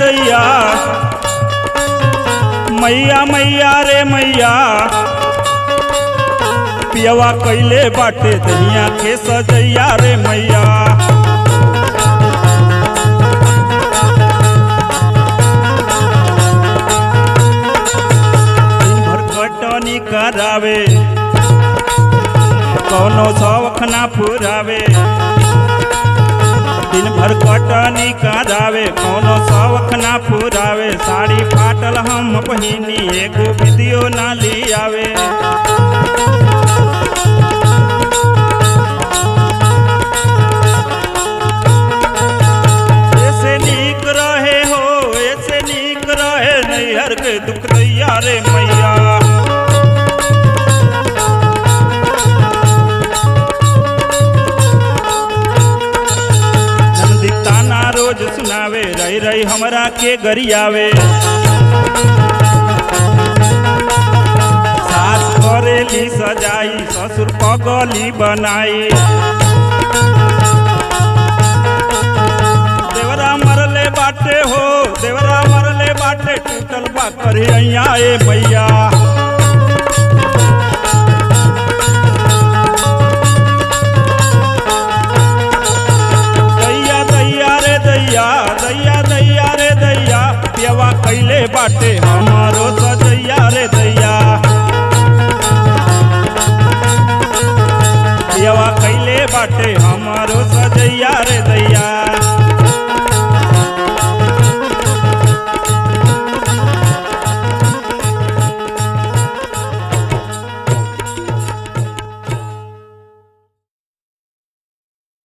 दैया मैया मैया रे मैया पियवा कैले बाटे दहिया के सजैया रे मैया दिन भर कटनी करावे कौनो शौख ना पुरावे दिन भर कटनी करावे कौनो शौख ना पुरावे साड़ी फाटल हम पहिनी एगो विदियो ना लियावे ऐसे नीक रहे हो ऐसे नीक रहे नैहर के दुख दैया रे मैया नंदी ताना रोज सुनावे रही रही हमरा के गरियावे सास करेली सजाई ससुर पगली बनाई देवरा मरले बाटे हो देवरा मरले बाटे टूटल बा करिया ए मैया दैया दैया रे दैया दैया दैया रे दैया पियवा कैले बाटे हम